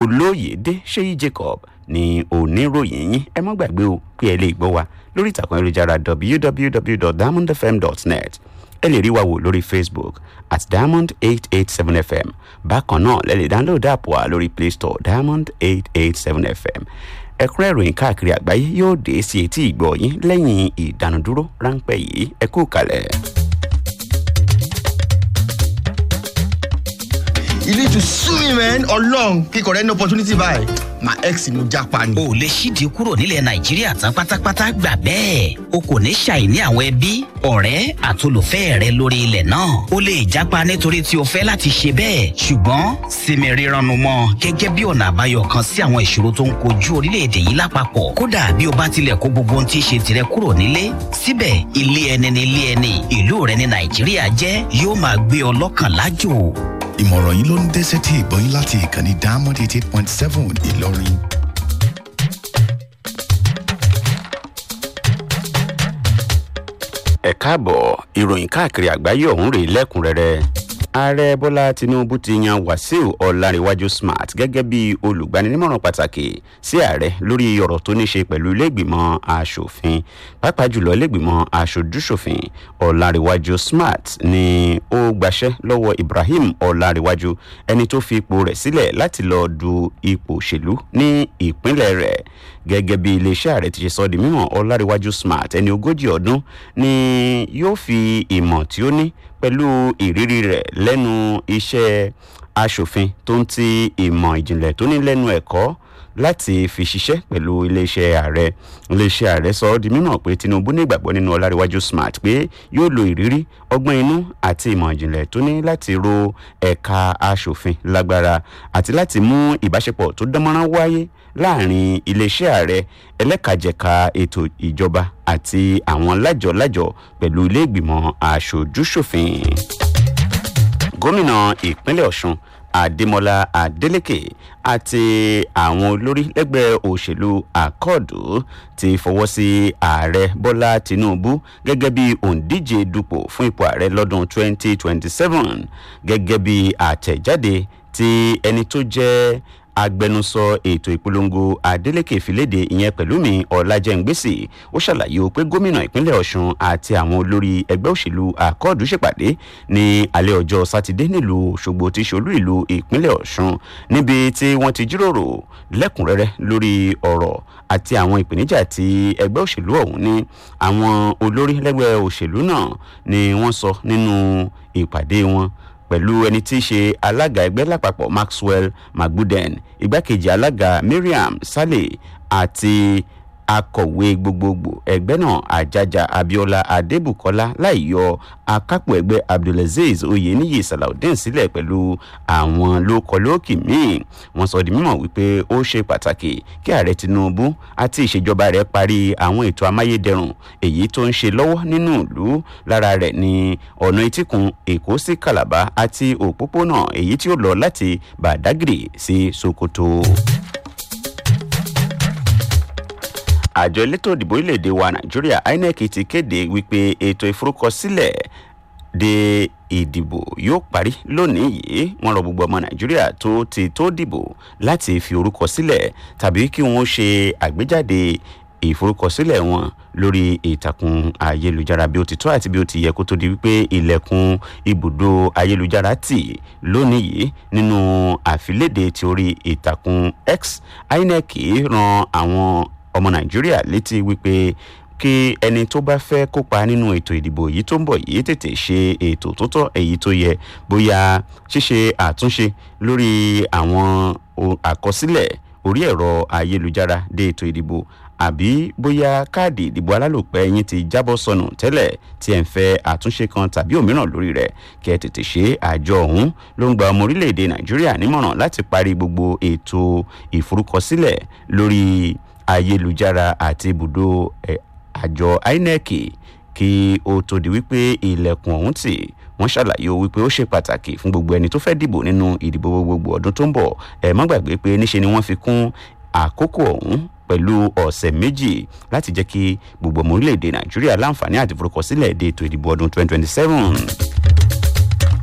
olóyèdè ṣéyí jacob ní oníròyìn yín ẹ má gbàgbé o pé ẹ lè gbọ́ wa lórí ìtàkùn ayélujára www.diamondfm.net ẹ lè rí wa wò lórí facebook at diamond eight eight seven fm bákan náà lẹ lè download app wa lórí play store diamond eight eight seven fm ẹ̀kúnrẹ́ ìròyìn káàkiri àgbáyé yóò dé sí etí ìgbọ́ yín lẹ́yìn ìdánudúró ráńpẹ́ yìí ẹ kú kalẹ̀. you need to sue me man ọlọrun kíkọ rẹ ní opportunity báyìí my ex ni mo japa ni. o lè ṣíde kúrò nílẹ̀ nàìjíríà tán pátápátá gbà bẹ́ẹ̀ o kò ní ṣàìní àwọn ẹbí ọ̀rẹ́ àtolùfẹ́ rẹ lórí ilẹ̀ náà o lè jápa nítorí tí o fẹ́ láti ṣe bẹ́ẹ̀ ṣùgbọ́n sinmi rírannu mọ́ gẹ́gẹ́ bí ọ̀nà àbáyọ kan sí àwọn ìṣòro tó ń kojú orílẹ̀-èdè yìí lápapọ̀ kódà bí o bá tilẹ̀ kó gbogbo ohun tí í ṣe tirẹ̀ kúrò nílé síbẹ̀ ilé ẹni ni ilé ẹni ìlú rẹ ní nàìjíríà jẹ́ yóò máa gbé ọ lọ́kàn lájò ìmọ̀ràn yìí ló ń dé sétí ìgbọ́yìn láti ìkànnì diamond eighty eight point seven ìlọrin. ẹ káàbọ̀ ìròyìn káàkiri àgbáyé ọ̀hún rèé lẹ́kùnrẹ́rẹ́ ààrẹ bọ́lá tinubu ti yan wàsíù ọ̀làǹrẹ̀wájú smart gẹ́gẹ́ bí olùgbaninímọ̀ràn pàtàkì sí ààrẹ lórí ọ̀rọ̀ tó ní ṣe pẹ̀lú iléègbìmọ̀ asòfin pàápàá jùlọ iléègbìmọ̀ asòjúṣòfin ọ̀làǹrẹ̀wájú smart ni ó gbaṣẹ́ lọ́wọ́ ibrahim ọ̀làǹrẹ̀wájú ẹni tó fi ipò rẹ̀ sílẹ̀ láti lọ́ọ́ du ipò òṣèlú ní ìpínlẹ̀ rẹ̀ gẹ́gẹ́ bí iléeṣẹ́ ààrẹ ti ṣe sọ di mímọ̀ ọ̀làǹrẹ̀wájú smart ẹni ogójì ọdún ni yóò fi ìmọ̀ tí ó ní pẹ̀lú ìrírí rẹ̀ lẹ́nu iṣẹ́ aṣòfin tó ń ti ìmọ̀ ìjìnlẹ̀ tó ní lẹ́nu ẹ̀kọ́ láti fi ṣiṣẹ́ pẹ̀lú iléeṣẹ́ ààrẹ iléeṣẹ́ ààrẹ sọ ọ́ di mímọ̀ pé tinubu ní ìgbàgbọ́ nínú ọláríwájú smart pé yóò lo ìrírí ọgbọ́n inú àti ìmọ̀ ìjìnlẹ̀ tó ní láti ro ẹ̀ka aṣòfin lágbára àti láti mú ìbáṣepọ̀ tó dánmọ́rán wáyé láàrin iléeṣẹ́ ààrẹ ẹlẹ́kajẹ̀ka ètò ìjọba àti àwọn lájọ-lájọ pẹ̀lú ilé ìgbìmọ̀ aṣojúṣòfin gómìnà ìpínlẹ̀ ọ̀sùn adémọlá adélèké àti àwọn olórí lẹ́gbẹ́ òṣèlú àkọọdù ti fọwọ́ sí ààrẹ bọ́lá tinubu gẹ́gẹ́ bí òǹdíje dupò fún ipò ààrẹ lọ́dún 2027 gẹ́gẹ́ bí àtẹ̀jáde tí ẹni tó jẹ́ agbẹnusọ ètò ìpolongo adeleke ìfiléde ìyẹn pẹ̀lú mi ọ̀làjẹ̀ǹgbèsì ó ṣàlàyé o pé gómìnà ìpínlẹ̀ ọ̀sùn àti àwọn olórí ẹgbẹ́ òṣèlú àkọọ̀dù ṣèpàdé ní alẹ́ ọjọ́ sátidé nílùú òṣogbo tí ṣolú ìlú ìpínlẹ̀ ọ̀sùn níbi tí wọ́n ti jíròrò lẹ́kùnrẹ́rẹ́ lórí ọ̀rọ̀ àti àwọn ìpèníjà tí ẹgbẹ́ òṣèlú ọ̀hún ní àwọn olórí lẹ́gbẹ́ òṣèlú náà ni wọ́n sọ nínú ìpàdé wọn pẹ̀lú ẹni tí í ṣe alága ẹgbẹ́ lápapọ̀ maxwell magbuden igbákejì alága mariam saleh àti akọ̀wé gbogbogbò ẹgbẹ́ náà ajaja abiola adébùkọ́lá láì yọ akápò ẹgbẹ́ abdulaziz oyeniyi salaudeen sílẹ̀ pẹ̀lú àwọn lókọlókì míì wọ́n sọ di mímọ̀ wípé ó ṣe pàtàkì kí ààrẹ tinubu àti ìṣèjọba rẹ̀ parí àwọn ètò amáyédẹrùn èyí tó ń ṣe lọ́wọ́ nínú ìlú lára rẹ̀ ní ọ̀nà etíkun èkó sí calabar àti òpópónà èyí tí ó lọ láti badagry sí sokoto. àjọ elétò ìdìbò orílẹ̀-èdè wa nàìjíríà inec ti kéde wípé ètò ìforúkọsílẹ̀ de ìdìbò yóò parí lónìí yìí wọn rọ gbogbo ọmọ nàìjíríà tó ti tó dìbò láti fi orúkọ sílẹ̀ tàbí kí wọ́n ṣe àgbéjáde ìforúkọsílẹ̀ wọn lórí ìtàkùn ayélujára bí ó ti tọ́ àti bí ó ti yẹ kó tó di wípé ilẹ̀kùn ibùdó ayélujára tì lónìí yìí nínú àfilédè tí orí ìtàkùn x inec ran àwọn ọmọ nàìjíríà létí wípé kí ẹni tó bá fẹ́ kópa nínú ètò ìdìbò yìí tó ń bọ̀ yìí tètè ṣe ètò tó tọ́ èyí tó yẹ bóyá ṣíṣe àtúnṣe lórí àwọn àkọsílẹ̀ orí ẹ̀rọ ayélujára dé ètò ìdìbò àbí bóyá káàdì ìdìbò alálòpẹ́ yín ti jábọ́ sọnù tẹ́lẹ̀ tí ẹ̀ ń fẹ́ àtúnṣe kan tàbí òmíràn lórí rẹ̀ kí ẹ tètè ṣe àjọ ọ̀hún ló ń gba ọmọ orílẹ̀-èdè nàìjíríà nímọ̀ràn láti parí gbogbo ètò ìforúkọsílẹ̀ lórí ayélujára àti ibùdó àjọ inec kí ó tó di wípé ilẹ̀kùn ọ̀hún tì wọ́n ṣàlàyé o wípé ó ṣe pàtàkì fún gbogbo ẹni tó fẹ́ dìbò nínú ìdìbò gbogbo ọdún tó ń bọ̀ ẹ̀ má gbàgbé pé níṣe ni wọ́n fi kún àkókò ọ̀hún pẹ̀lú ọ̀sẹ̀ méjì láti jẹ́ kí gbogbo ọmọ orílẹ̀-èdè nàìjíríà láǹfààní àti forúkọsílẹ̀ dé ètò ìdìbò ọdún 2027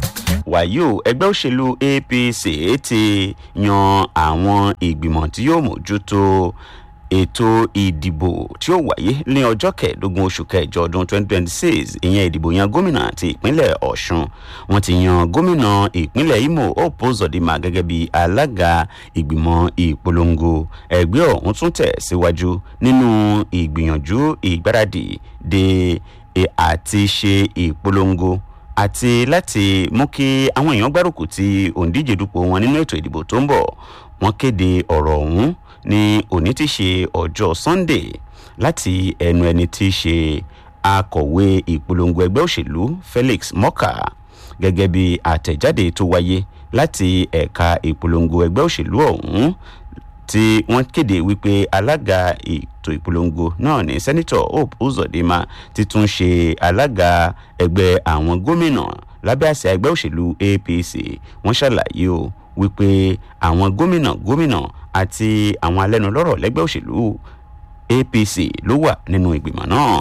wàyí o ẹgbẹ́ òṣèlú apc ti yan àwọn ìgbìmọ̀ tí yóò mójútó ètò ìdìbò tí ó wáyé ní ọjọ́ kẹẹ̀ẹ́dógún oṣù kẹjọ ọdún 2026 ìyẹn ìdìbò yan gómìnà ti ìpínlẹ̀ ọ̀ṣun wọn ti yan gómìnà ìpínlẹ̀ imo hope uzodinma gẹ́gẹ́ bí alága ìgbìmọ̀ ìpolongo ẹgbẹ́ ọ̀hún tún tẹ̀ síwájú nínú ìgbìyànjú ìgbáradì de àti ṣe ìpolongo àti láti mú kí àwọn èèyàn gbárùkù ti òǹdíje dupò wọn nínú ètò ìdìbò tó ń bọ̀ wọ́n kéde ọ̀rọ̀ ọ̀hún ní òní ti ṣe ọjọ́ sunday láti ẹnu ẹni tí í ṣe akọ̀wé ìpolongo ẹgbẹ́ òṣèlú felix mọ́kà gẹ́gẹ́ bí àtẹ̀jáde tó wáyé láti ẹ̀ka ìpolongo ẹgbẹ́ òṣèlú ọ̀hún tí wọ́n kéde wípé alága ètò ìpolongo náà ní sẹ́nitọ̀ hope uzodinma ti tún ṣe alága ẹgbẹ́ àwọn gómìnà lábẹ́ àṣẹ ẹgbẹ́ òṣèlú apc wọ́n ṣàlàyé o wípé àwọn gómìnà gómìnà àti àwọn alẹ́nulọ́rọ̀ lẹ́gbẹ́ òṣèlú apc ló wà nínú ìgbìmọ̀ náà.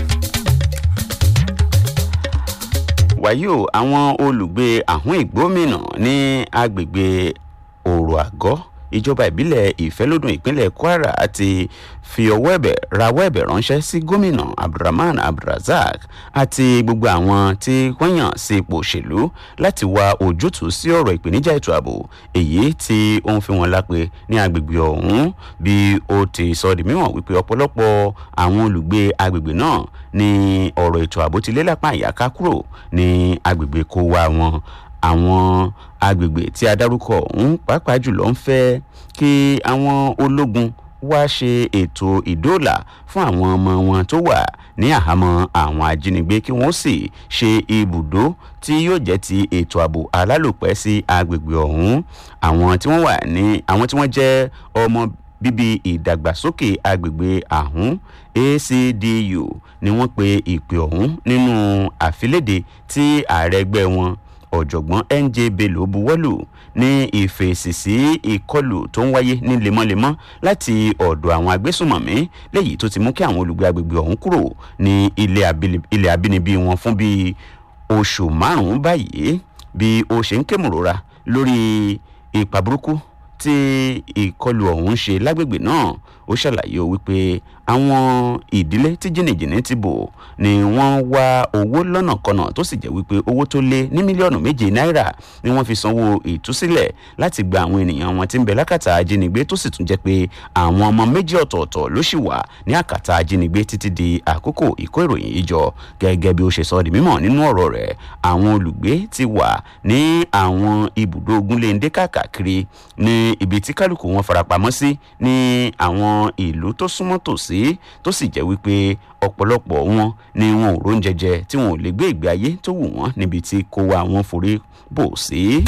wàyí o àwọn olùgbé àhún ìgbómìnà ní agbègbè òrò àgọ́ ìjọba ìbílẹ̀ ìfẹ́lódùn ìpínlẹ̀ kwara ti fi ọwọ́ ẹ̀bẹ̀ rawọ́ ẹ̀bẹ̀ ránṣẹ́ sí gómìnà abdulrahman abdulrasaq àti gbogbo àwọn tí wọ́n yàn sí ipò òṣèlú láti wá ojútùú sí ọ̀rọ̀ ìpèníjà ètò ààbò èyí tí ó ń fi wọn lápè ní agbègbè ọ̀hún bí ó ti sọ di mímọ̀ wípé ọ̀pọ̀lọpọ̀ àwọn olùgbé agbègbè náà ní ọ̀rọ̀ ètò ààbò ti lé lápá ìyáká kúrò ní agbègbè kó wá wọn àwọn agbègbè tí a dárúkọ ọ̀hún pàápàá jùlọ ń fẹ́ kí àwọn ológun wá ṣe ètò ìdóòlà fún àwọn ọmọ wọn tó wà ní àhámọ́ àwọn ajínigbé kí wọ́n sì ṣe ibùdó tí yóò jẹ́ ti ètò ààbò alálòpẹ́ sí agbègbè ọ̀hún àwọn tí wọ́n wà ní àwọn tí wọ́n jẹ́ ọmọ bíbí ìdàgbàsókè agbègbè àhún acdu ni wọ́n pe ìpè ọ̀hún nínú àfilédè tí ààrẹ ẹgbẹ́ wọn ọ̀jọ̀gbọ́n nj bello buwọ́lù ní ìfèsì sí ìkọlù tó ń wáyé ní lemọ́lemọ́ láti ọ̀dọ̀ àwọn agbésùnmọ̀mí léyìí tó ti mú kí àwọn olùgbé agbègbè ọ̀hún kúrò ní ilé abínibí wọn fún bíi oṣù márùn-ún báyìí bí ó ṣe ń kémùrora lórí ipa burúkú tí ìkọlù ọ̀hún ṣe lágbègbè náà ó ṣàlàyé wípé àwọn ìdílé tí jìnnìjìnnì ti bò ni wọ́n wá owó lọ́nàkọnà tó sì jẹ́ wípé owó tó lé ní mílíọ̀nù méje náírà ni wọ́n fi sanwó ìtúsílẹ̀ láti gba àwọn ènìyàn wọn tí ń bẹ lákàtà ajínigbé tó sì tún jẹ́ pé àwọn ọmọ méjì ọ̀tọ̀ọ̀tọ̀ ló sì wà ní àkàtà ajínigbé títí di àkókò ìkó ìròyìn yìí jọ gẹ́gẹ́ bí ó ṣe sọ di mímọ̀ nínú ọ̀rọ̀ rẹ̀ àwọn olùgbé ti wà ní àwọn ibùdó ogunléndé káàkiri ní ibi tí kálukú wọn farapamọ́ sí ní àwọn ìlú tó súnmọ́ tòsí tó sì jẹ́ wípé ọ̀pọ̀lọpọ̀ wọn ni wọn ò róúnjẹ jẹ tí wọn ò lè gbé ìgbé ayé tó wù wọ́n níbi tí kó wa wọn forí bò sí.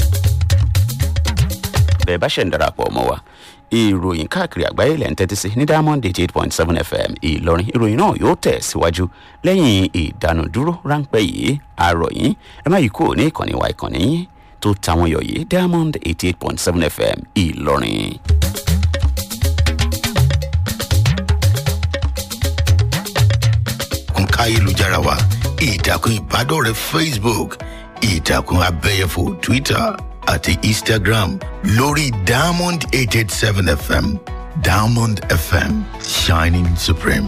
bẹ́ẹ̀ bá ṣẹ̀ ń darapọ̀ mọ́ wa ìròyìn káàkiri àgbáyé lẹ́ ń tẹ́tí sí ní diamond eighty eight point seven fm ìlọrin ìròyìn náà yóò tẹ̀ síwájú lẹ́yìn ìdánudúró ráńpẹ́ yìí àròyìn ẹ má yí kúrò ní ìkànnì wa ìkànnì yín tó tàwọn yọ̀ yìí diamond eighty eight point seven fm ìlọrin. ìtàkùn káyélujára wa ìtàkùn ìbádọ́rẹ̀ẹ́ facebook ìtàkùn abẹ́yẹfò twitter àti instagram lórí diamond eight eight seven fm diamond fm shining supreme.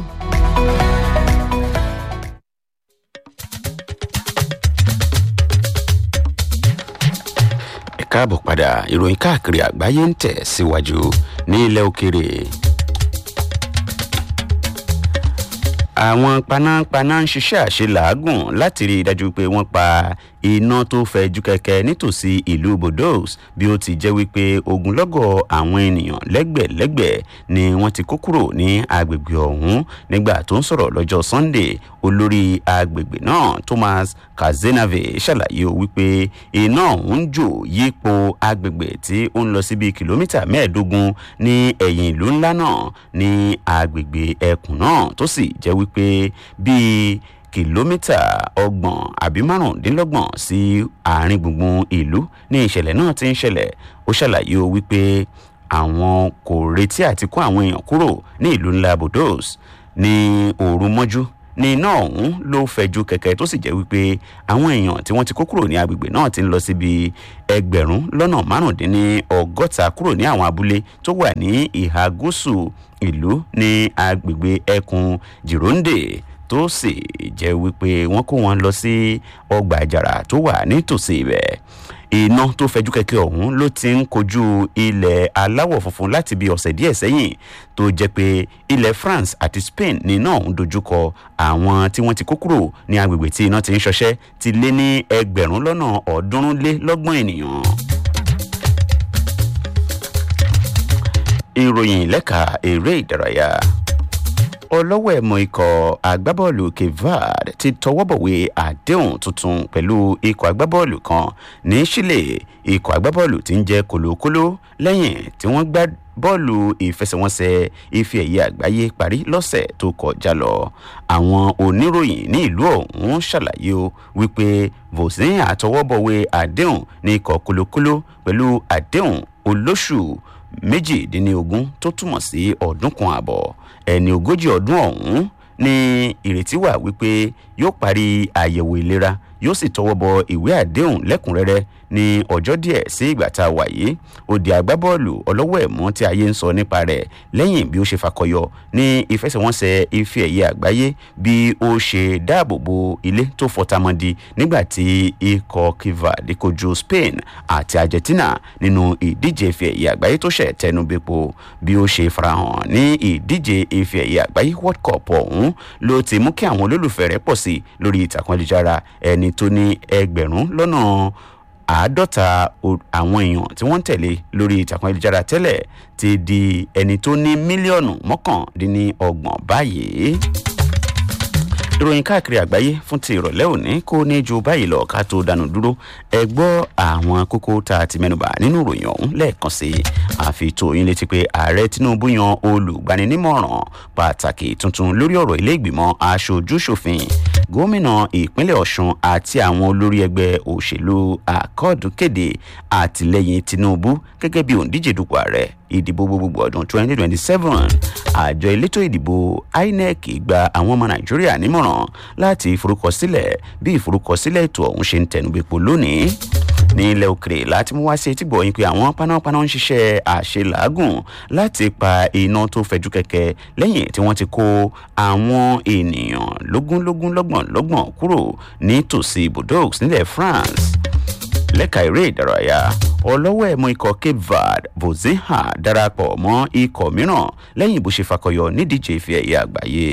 ẹ káàbọ̀ padà ìròyìn káàkiri àgbáyé ń tẹ̀ síwájú ní ilẹ̀ òkèrè. àwọn panápaná ń ṣiṣẹ́ àṣelàágùn láti rí i dájú pé wọ́n pa iná tó fẹjú kẹ̀kẹ́ nítòsí ìlú bordeaux bí ó ti jẹ́ wípé ogunlọ́gọ̀ àwọn ènìyàn lẹ́gbẹ̀lẹ́gbẹ̀ ni wọ́n ti kó kúrò ní agbègbè ọ̀hún nígbà tó ń sọ̀rọ̀ lọ́jọ́ sunday olórí agbègbè náà thomas kazenave ṣàlàyé wípé iná ọ̀hún jò yípo agbègbè tí ó ń lọ sí bíi kìlómítà mẹ́ẹ̀ẹ́dógún ní ẹ̀yìn ìlú ńlá náà ní agbègbè ẹkùn náà tó sì jẹ́ wípé bíi kìlómítà ọgbọ̀n àbí márùndínlọ́gbọ̀n sí àárín gbùngbùn ìlú ní ìṣẹ̀lẹ̀ náà ti ń ṣẹlẹ̀ ó ṣàlàyé o wípé àwọn kò retí àti kó àwọn èèyàn kúrò ní ìlú ńlá bordeaux ní òru mọ́jú ní iná ọ̀hún ló fẹ̀jú kẹ̀kẹ́ tó sì jẹ́ wípé àwọn èèyàn tí wọ́n ti kó kúrò ní agbègbè náà ti ń lọ síbi ẹgbẹ̀rún lọ́nà márùndínní ọgọ́ta kúrò ní àwọn abúlé tó wà ní ìhà gúúsù ìlú ní agbègbè ẹkùn jìròǹdè tó sì jẹ́ wípé wọ́n kó wọn lọ sí ọgbà àjàrà tó wà nítòsí ibẹ̀ iná tó fẹjú kẹkẹ ọhún ló ti ń kojú ilẹ̀ aláwọ̀ funfun láti bí ọ̀sẹ̀ díẹ̀ sẹ́yìn tó jẹ́ pé ilẹ̀ france àti spain ní iná ọ̀hún dojúkọ àwọn tí wọ́n ti kó kúrò ní agbègbè tí iná ti ń ṣọṣẹ́ ti lé ní ẹgbẹ̀rún lọ́nà ọ̀ọ́dúnrún lé lọ́gbọ̀n ènìyàn. ìròyìn lẹ́ka eré ìdárayá ọlọ́wọ́ ẹ̀mọ ikọ̀ agbábọ́ọ̀lù kevad ti tọwọ́bọ̀wé àdéhùn tuntun pẹ̀lú ikọ̀ agbábọ́ọ̀lù kan ní chile ikọ̀ agbábọ́ọ̀lù ti ń jẹ́ kòlókóló lẹ́yìn tí wọ́n gbá bọ́ọ̀lù ìfẹsẹ̀wọnsẹ̀ ife ẹ̀yẹ àgbáyé parí lọ́sẹ̀ tó kọjá lọ àwọn oníròyìn ní ìlú ọ̀hún ṣàlàyé o wípé vosin àtọwọ́bọ̀wé àdéhùn ní ikọ̀ kòlókóló pẹ̀lú àdéhùn olóṣù méjìdínlógún tó túmọ̀ sí ọdún kan àbọ̀ ẹni ogójì ọdún ọ̀hún ní ìrètí wà wípé yóò parí àyẹ̀wò ìlera yóò sì tọwọ́ bọ ìwé àdéhùn lẹ́kùnrẹ́rẹ́ ní ọjọ́ díẹ̀ sí ìgbà tá a wà yìí ó di agbábọ́ọ̀lù ọlọ́wọ́ ẹ̀mọ́ tí ayé ń sọ nípa rẹ̀ lẹ́yìn bí ó ṣe fakọyọ ní ìfẹsẹ̀wọnsẹ̀ ife ẹ̀yẹ àgbáyé bí ó ṣe dáàbò bo ilé tó fọtamọ́di nígbà tí ikọ̀ kivad kojú spain àti argentina nínú ìdíje ife ẹ̀yẹ àgbáyé tó ṣẹ̀ tẹnubẹ́po bí ó ṣe farahàn ní ìdíje ife ẹ̀yẹ àgbáyé world cup ọ̀hún ló ti mú kí àwọn olólùfẹ́ rẹ̀ pọ̀ sí lórí ìtàkùn ayélujára ẹni tó ní ẹgbẹ̀rún lọ́nà àádọ́ta àwọn èèyàn tí wọ́n ń tẹ̀lé lórí ìtàkùn ayélujára tẹ́lẹ̀ ti di ẹni tó ní mílíọ̀nù mọ́kàndínlọ́gbọ̀n báyìí ìròyìn káàkiri àgbáyé fún ti ìrọ̀lẹ́ òní kò ní ju báyìí lọ ká tó dànù dúró ẹ gbọ́ àwọn kókó tá a ti mẹ́nuba nínú ìròyìn ọ̀hún lẹ́ẹ̀kan sí i àfi tó yín létí pé ààrẹ tinubu yan olùgbaninímọ̀ràn pàtàkì tuntun lórí ọ̀rọ̀ ilé ìgbìmọ̀ aṣojú-ṣòfin gómìnà ìpínlẹ̀ ọ̀sùn àti àwọn olórí ẹgbẹ́ òṣèlú àkọọ̀dù kéde àtìlẹyìn tinubu gẹ́gẹ́ bí òǹdíje dupò ààrẹ ìdìbò gbogbogbò ọdún 2027 àjọ elétò ìdìbò inec gba àwọn ọmọ nàìjíríà nímọ̀ràn láti forúkọsílẹ̀ bí ìforúkọsílẹ̀ ètò ọ̀hún ṣe ń tẹnubẹ́pọ̀ lónìí ní ilẹ̀ òkèrè láti mú wá sí etí gbọ̀nyìn pé àwọn panápaná ń ṣiṣẹ́ àṣelàágùn láti pa iná tó fẹjú kẹ̀kẹ́ lẹ́yìn tí wọ́n ti kó àwọn ènìyàn lógúnlógún lọ́gbọ̀n lọ́gbọ̀n kúrò nítòsí bordeaux nílẹ̀ france lẹ́ka eré ìdárayá ọlọ́wọ́ ẹ̀mú ikọ̀ cape verde vozinha darapọ̀ mọ́ ikọ̀ mìíràn lẹ́yìn bó ṣe fakọyọ nídíje ìfẹ́ ẹ̀yẹ àgbáyé.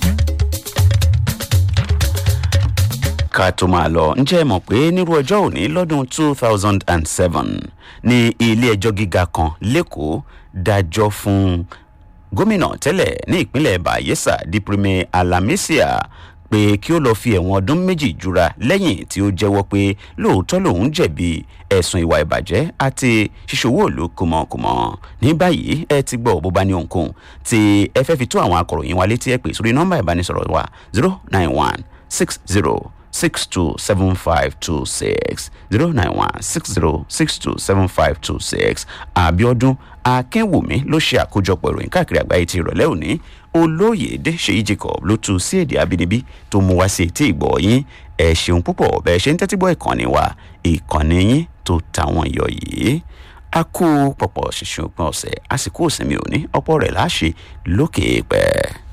ká tó máa lọ ǹjẹ́ ẹ mọ̀ pé nírú ọjọ́ òní lọ́dún two thousand and seven ní ilé ẹjọ́ gíga kan lẹ́kọ̀ọ́ dájọ́ fún gómìnà tẹ́lẹ̀ ní ìpínlẹ̀ bayelsa diprime alamisia pé kí ó lọ́ọ́ fi ẹ̀wọ̀n ọdún méjì jura lẹ́yìn tí ó jẹ́wọ́ pé lóòótọ́ lòun jẹ̀bi ẹ̀sùn ìwà ìbàjẹ́ àti ṣíṣòwò òlu kùmọ̀kùmọ̀ ní báyìí ẹ ti gbọ́ bó bá ní ohunkóhun tí ẹ fẹ́ fi tó àwọn akọ̀ròyìn wa létí ẹ pè sórí nọ́mbà ìbánisọ̀rọ̀ wa zero nine one six zero six two seven five two six zero nine one six zero six two seven five two six abiodun akínwùmí ló ṣe àkójọpọ̀ ìròyìn káàkiri àgbáyé ti ìrọ̀lẹ́ òní olóyèdè ṣèyí jacob ló tu sí èdè abínibí tó mú wá sí etí ìgbọ̀ yín ẹ ṣeun púpọ̀ bẹ́ẹ̀ ṣe ń tẹ́tí gbọ́ ìkànnì wa ìkànnì yín tó tàwọn iyọ̀ yìí a kú pọ̀pọ̀ ṣìṣẹ́ òpin ọ̀sẹ̀ àsìkò òsínmi òní ọ̀pọ̀ rẹ̀ láṣẹ lókè pẹ́ẹ́.